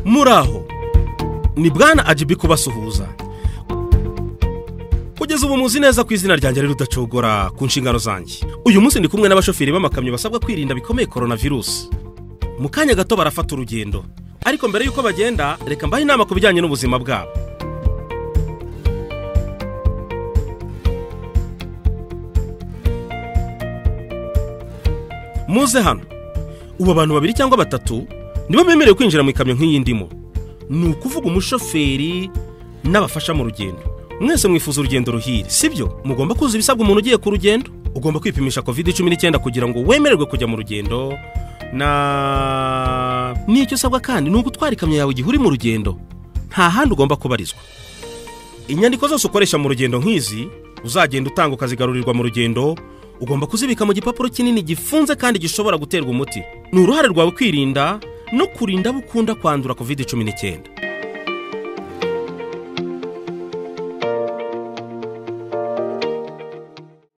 muri aho ni bwana agibi kubasuhuza kugeza ubu muzi neza ko izina ryanjye ari rudacogora ku nshingano zanjye uyu munsi ndi kumwe n'abashoferi b'amakamyo basabwa kwirinda bikomeye korona virusi mu kanya gato barafata urugendo ariko mbere y'uko bagenda reka mbahe inama ku bijyanye n'ubuzima bwabo muze hano ubu abantu babiri cyangwa batatu nibo bemerewe kwinjira mu ikamyo nk'iyi ndimo ni ukuvuga umushoferi n'abafasha mu rugendo mwese mwifuza urugendo ruhire sibyo mugomba kuzuza ibisabwa umuntu ugiye ku rugendo ugomba kwipimisha kovide cumi n'icyenda kugira ngo wemererwe kujya mu rugendo na n'icyo usabwa kandi ni ugutwara ikamyo yawe igihe uri mu rugendo nta handi ugomba kubarizwa inyandiko zose ukoresha mu rugendo nk'izi uzagenda utanga ukazigarurirwa mu rugendo ugomba kuzibika mu gipapuro kinini gifunze kandi gishobora guterwa umuti ni uruhare rwawe kwirinda no kurinda abo ukunda kwandura kovide cumi n'icyenda